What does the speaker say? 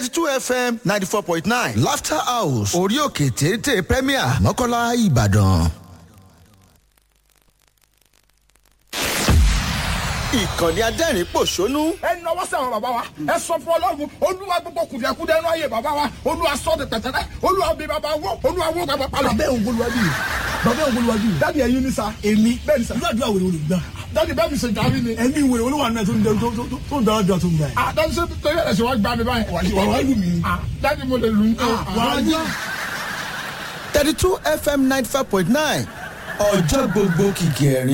thirty two fm ninety four point nine laughter house orí òkè téńté premier mọ́kànlá ìbàdàn. ìkànnì adẹ́rìn pòṣónú ẹ nọwọ́ sí àwọn bàbá wa ẹ sọ fún ọlọ́run olúwa gbogbo kùdìẹ̀kudẹ ẹnu ayé bàbá wa olúwa sọ de pẹ̀tẹ́lẹ̀ olúwa bí bàbá wọ olúwa wọ bàbá palọ̀. bàbá òun olùwájú yìí bàbá òun olùwájú yìí dáàdi ẹyin ní sa èmi bẹ́ẹ̀ ni sa irú àdúrà wèrè olùgbà dáàdi bẹ́ẹ̀ mi ṣe jàmí ni. ẹni wèrè olúwa náà tó ń dẹ tó- tó- tó ń dára jọ tó ń bẹ. ah dáàdi ṣe torí ẹ̀ ṣe wá gbá mi báyìí. wà wá lù mí. ah dáàdi mo lè lù ú. wà á ní. thirty two fm ninety five point nine ọjọ́ gbogbo kìkì ẹ̀rín.